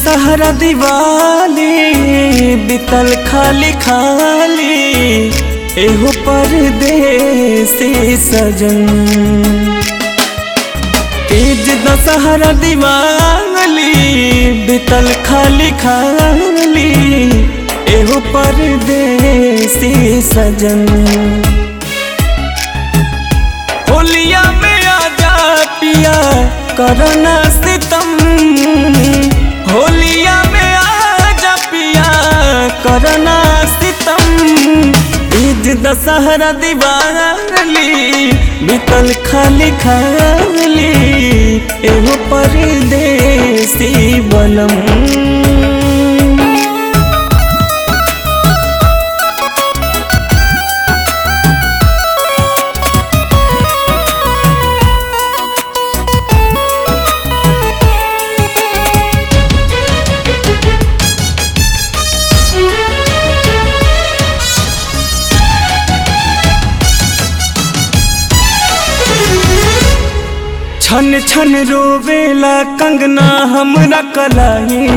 दशहरा दिवाली बितल खाली खाली एहो परदेसी सजन तीज दशहरा दिवाली बितल खाली खाली एहो परदेसी सजन होलिया में आजा पिया करना सितम होलिया में आजा पिया करना सितम ईद दशहरा दिवाली बितल खाली खाली एहो परदेसी बलम छन छन रोवेला कंगना हमरा कलाई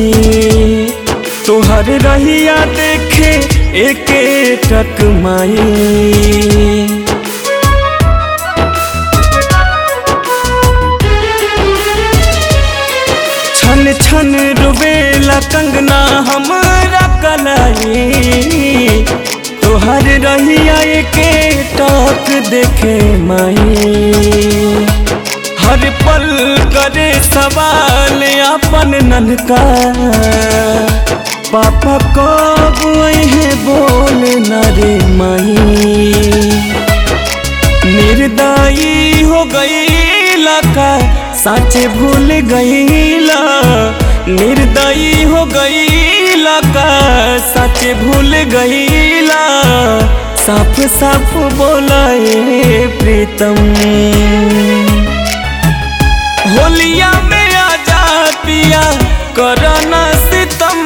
तोहर रहिया देखे एके टक माई छन छन रोवेला कंगना हमरा कलाई तोहर रहिया एके टक देखे माई हर पल करे सवाल अपन ननका पापा कब है बोल न रे माई निर्दयी हो गई का साचे भूल गईला निर्दयी हो गई का साचे भूल गईला साफ साफ बोलाए प्रीतम होलिया में आजा पिया करना सितम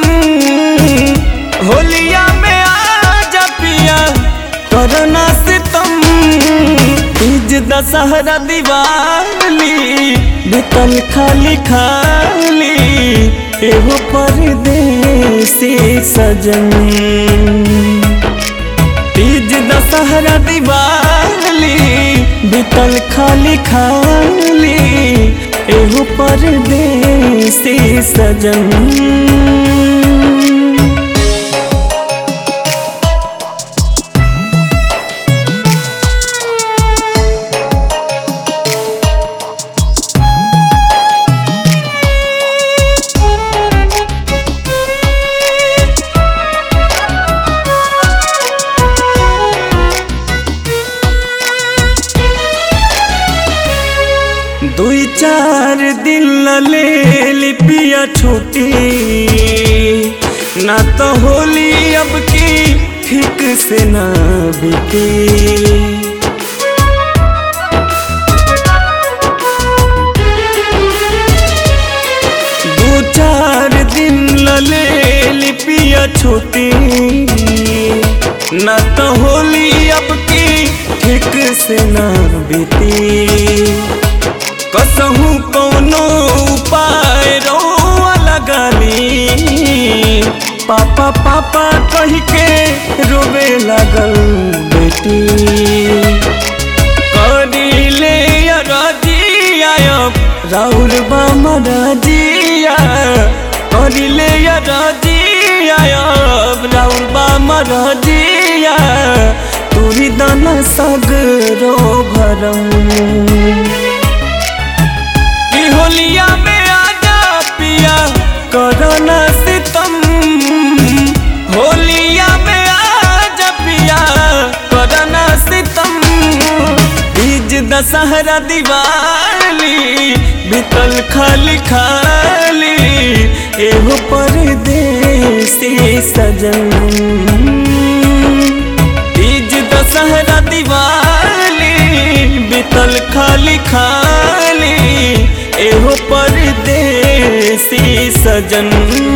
होलिया में आजा पिया करना सितम तीज दशहरा दिवाली बितल खाली खाली एहो परदेसी सजन तीज दशहरा दिवाली बितल खाली खाली एहो परदेसी सजन दुई चार दिन ले लिपिया छुट्टी ना तो होली अब की ठीक से ना बीती दो चार दिन ले लिपिया छुट्टी ना तो होली अब की ठीक से ना बीती कसहू कौनो उपाय रोआ लगाली पापा पापा कह के रोवे लगल बेटी करी ले रजिया राउर बामा रजिया करी ले रजिया राउर बामा रजिया तुरी दाना सगरो भरम कि होलिया में आजा पिया करना सितम होलिया में आजा पिया करना सितम तीज दशहरा दिवाली बितल खाली खाली एहो परदेसी सजन तीज दशहरा दिवाली बितल खाली खाली एहो परदेसी सजन